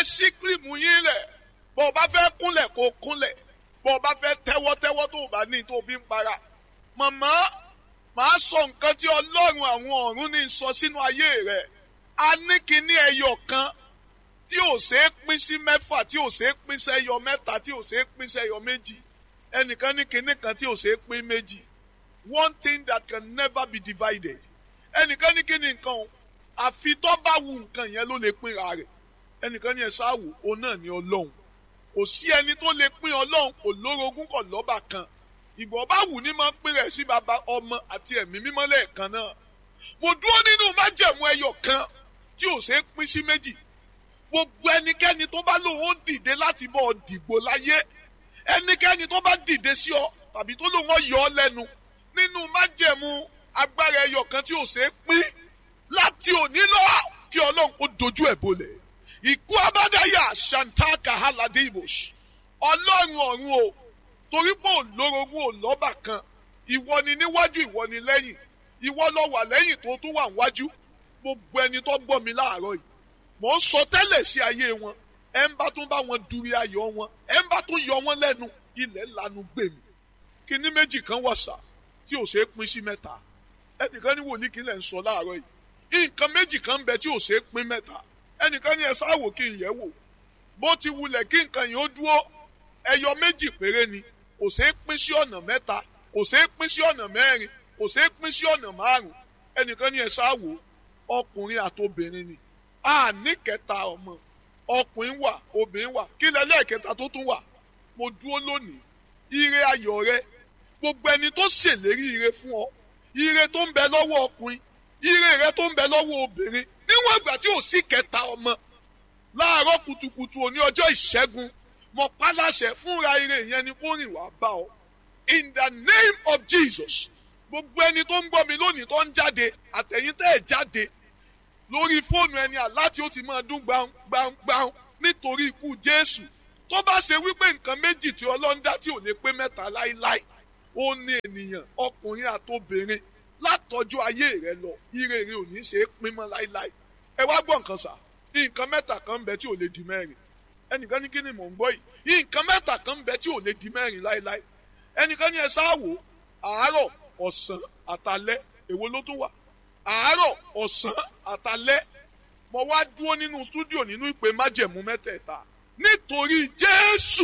sí kírìmù yín lẹ̀ bó o bá fẹ́ kúnlẹ̀ kó o kúnlẹ̀ bó o bá fẹ́ tẹ́wọ́ tẹ́wọ́ tó o bá ní tó o fi ń para màmá màá sọ nǹkan tí ọlọ́run àwọn ọ̀run ní sọ sínú ayé rẹ̀ a ní kíní ẹyọ kan tí ò ṣeé pín sí mẹ́fà tí ò ṣeé pín sẹ́yọ mẹ́ta tí ò ṣeé pín sẹ́yọ méjì ẹnìkan ní kíní kan tí ò ṣeé pín méjì one thing that can never be divided ẹnìkan ní kíní nǹkan o àfi tó bá wu nǹkan yẹn ló lè pínra rẹ̀ ẹnìkan ní ẹ ṣáàwò òun náà ní ọlọ́run kò sí ẹni tó lè pín ọlọ́run kò lórogún kò lọ́bà kan ìgbọ̀n bá wù ní máa ń pín rẹ̀ sí baba ọmọ àti ẹ̀mí mímọ́ lẹ́ẹ̀kan náà mo dúró nínú májẹ̀mú ẹyọ kan tí ò ṣeé pín sí méjì gbogbo ẹnikẹ́ni tó bá lòun ó dìde láti bọ́ ọ dìgbò láyé ẹnikẹ́ni tó bá dìde sí ọ tàbí tó lòun ó yọ ọ lẹ́nu nínú májẹ̀mú agbára ẹyọ kan tí ò ṣeé pín láti òní lọ kí ọlọ́run kó dojú ẹ̀ bolẹ̀ ìkú abádáyà shantaka halade ibos ọlọ́run ọ̀run o torí pé ò lórogún ò lọ́bà kan ìwọ ni níwájú ìwọ ni lẹ́yìn ìwọ lọ wà lẹ́yìn tó tún wà níwájú gbogbo ẹni tó gbọ́ mi láàárọ̀ yìí mò ń sọ tẹ́lẹ̀ sí ayé wọn ẹ ń bá tún bá wọn duri ayọ̀ wọn ẹ ń bá tún yọ wọn lẹ́nu ilẹ̀ lanu gbèmí kíní méjì kan wà sá tí ò ṣeé pín sí mẹ́ta ẹnìkan ní wòlíì kí lẹ̀ ń sọ láàárọ̀ yìí nǹkan méjì kan ń bẹ tí ò ṣeé pín mẹ́ta ẹnìkan ní ẹ sáwò kí n yẹ̀ wò bó ti wulẹ̀ kí nǹkan yìí ó dúró ẹyọ méjì péré ni kò ṣeé pín sí ọ̀nà mẹ́ta kò ṣeé pín sí ọ̀nà mẹ́rin kò ṣeé pín sí ọ̀nà márùn ẹnìkan ní ẹ sáwò ọkùnrin àtobìnrin ni a ní kẹta ọmọ ọkùnrin wà obìnrin wà kí lẹ́lẹ́kẹta tó tún wà mo dúró lónìí ire ayọ̀ rẹ gbogbo ẹni tó ṣèlérí ire fún ọ ire tó ń bẹ lọ́wọ́ ọkùnrin ire rẹ tó ń bẹ lọ́wọ́ obìnrin níwọ̀n ìgbà tí ò sí kẹta ọmọ láàárọ̀ kùtùkùtù òní ọjọ́ ìṣẹ́gun mo pálàṣẹ fúnra ire yẹn ni kó rìn wá bá ọ in the name of Jesus gbogbo ẹni tó ń gbọ́ mi lónìí tó ń jáde àtẹ̀yìn tẹ́ ẹ̀ jáde lórí fóònù ẹni àláti ó ti máa dún gbàngbàngbàng nítorí ikú Jésù tó bá ṣe wípé nǹkan méjì tí Ọlọ́run dá tí ò lè pé mẹ́ta láíláí ó ní ènìyàn ọkùnrin àtobìnrin látọjú ayé rẹ lọ ire rẹ ò ní ṣe é pín mọ́ láíláí ẹ wá gbọ́ nǹkan sà nǹkan mẹ́ta kan ń bẹ tí ò lè di mẹ́rin ẹnìkan ní kí ni mò ń gbọ́ yìí nǹkan mẹ́ta kan ń bẹ tí ò lè di mẹ́rin láíláí ẹnìkan ní ẹ sáwò àárọ̀ ọ̀sán àtalẹ́ èwo ló tún wà àárọ̀ ọ̀sán àtalẹ́ mo wá dúró nínú stúdíò nínú ìpè májẹ̀mú mẹ́tẹ̀ẹ̀ta nítorí Jésù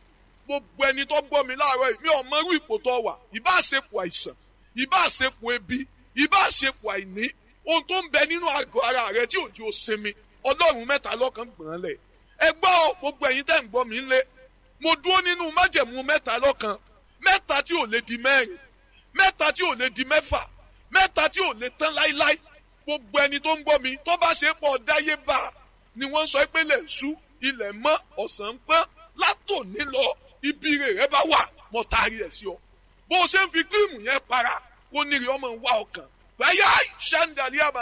gbogbo ẹni tó gbọ́ mi láàárọ̀ yìí mi ò mọrú ipò tó wà ìbá àṣepọ̀ àìsàn ìbá àṣepọ̀ ebi ìbá àṣepọ̀ àìní ohun tó ń bẹ nínú àgọ́ ara rẹ tí òjò sinmi ọlọ́run mẹ́ta lọ́kàn gbọ̀n lẹ̀ ẹ gbọ́ gbogbo ẹ̀yin tẹ́ ń gbọ́ mi lé mo dúró nínú májẹ̀mú mẹ́ta lọ́kàn mẹ́ta tí ò lè di mẹ́rin mẹ́ta tí ò lè di mẹ́fà mẹ́ta tí ò lè tán láíláí gbogbo ẹni tó ń gbọ́ mi tó bá ṣe pọ̀ dáyé bá ni wọ́n sọ pé lè sú ilẹ̀ mọ́ ọ̀sán pọ́n látòní lọ ibi rẹ̀ bá wà mọ́ taari ẹ̀ sí ọ bó o ṣe ń fi kírìmù yẹn para kó níri ọmọ wa ọkàn báyà ṣẹ́ńdàlí àbá